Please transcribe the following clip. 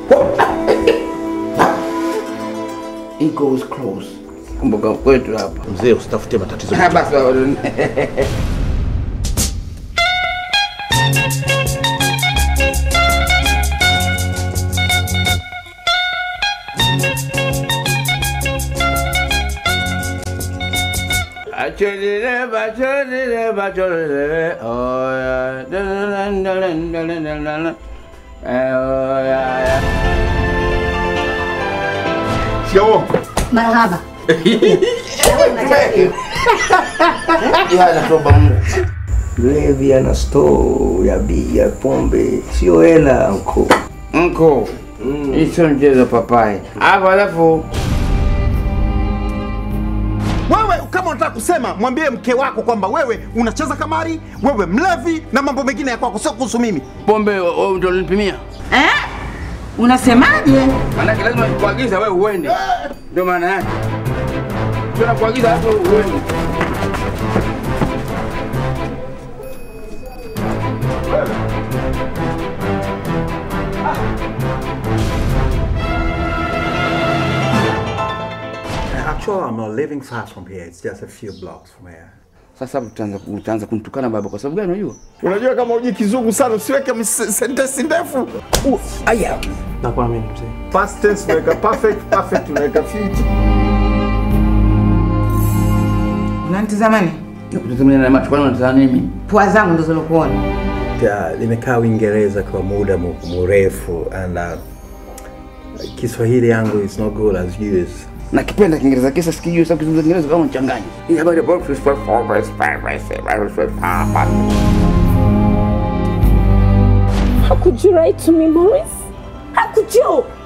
It goes close. Kumbuka kwetu hapa. Mzee, usitafute matatizo. Ah, basi baba. Achorere, bachorere, bachorere, oh yeah. Dun, dun, dun, dun, dun, dun, dun, dun. Eh, oh yeah, yeah. Shikamoo. Marhaba. Ya natoba Mungu. Mlevi ana store ya bia, pombe, sio hela anko. Mko. Hii sio mchezo papai. Hapo alafu Wewe kama unataka kusema, mwambie mke wako kwamba wewe unacheza kamari, wewe mlevi na mambo mengine ya kwako, sio kuhusu mimi. pombe wewe ndio unanipimia. Eh? Unasemaje? Maanake lazima kuagiza wewe uende. Ndio maana yake. Tuna kuagiza hapo uende. Actually, I'm not living far from here. It's just a few blocks from here. Sasa utaanza utaanza kunitukana baba kwa sababu gani unajua? Unajua kama hujui kizungu sana, usiweke mis- sentensi ndefu. Uh, aya. Nakuamini mzee. Past tense unaweka perfect, perfect unaweka future. Unanitazamani? Utazamia na macho kwani unatazama nini? Pua zangu ndo zilokuona. Ja, nimekaa Uingereza kwa muda mu- mrefu and uh, Kiswahili yangu is not good as yours. Nakipenda Kiingereza kisa sikijui sababu kizungumza Kiingereza kama mchanganya. Hii habari ya How could you write to me, Maurice? How could you?